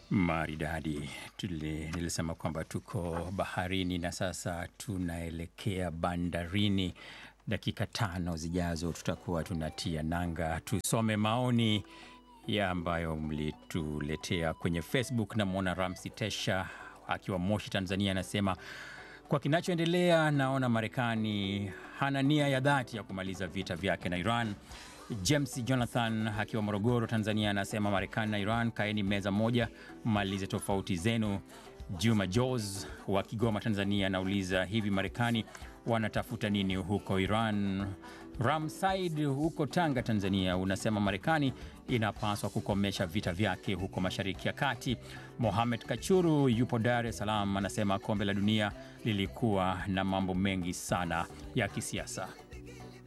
Maridadi. Tuli- Nilisema kwamba tuko baharini na sasa tunaelekea bandarini. Dakika tano zijazo tutakuwa tunatia nanga. Tusome maoni ya ambayo mlituletea kwenye Facebook. Namwona Ramsi Tesha akiwa Moshi, Tanzania, anasema kwa kinachoendelea, naona Marekani hana nia ya dhati ya kumaliza vita vyake na Iran. James Jonathan akiwa Morogoro, Tanzania, anasema Marekani na Iran, kaeni meza moja, malize tofauti zenu. Juma Jos wa Kigoma, Tanzania, anauliza hivi, Marekani wanatafuta nini huko Iran? Ramsaid huko Tanga, Tanzania, unasema Marekani inapaswa kukomesha vita vyake huko Mashariki ya Kati. Mohamed Kachuru yupo Dar es Salaam, anasema kombe la dunia lilikuwa na mambo mengi sana ya kisiasa.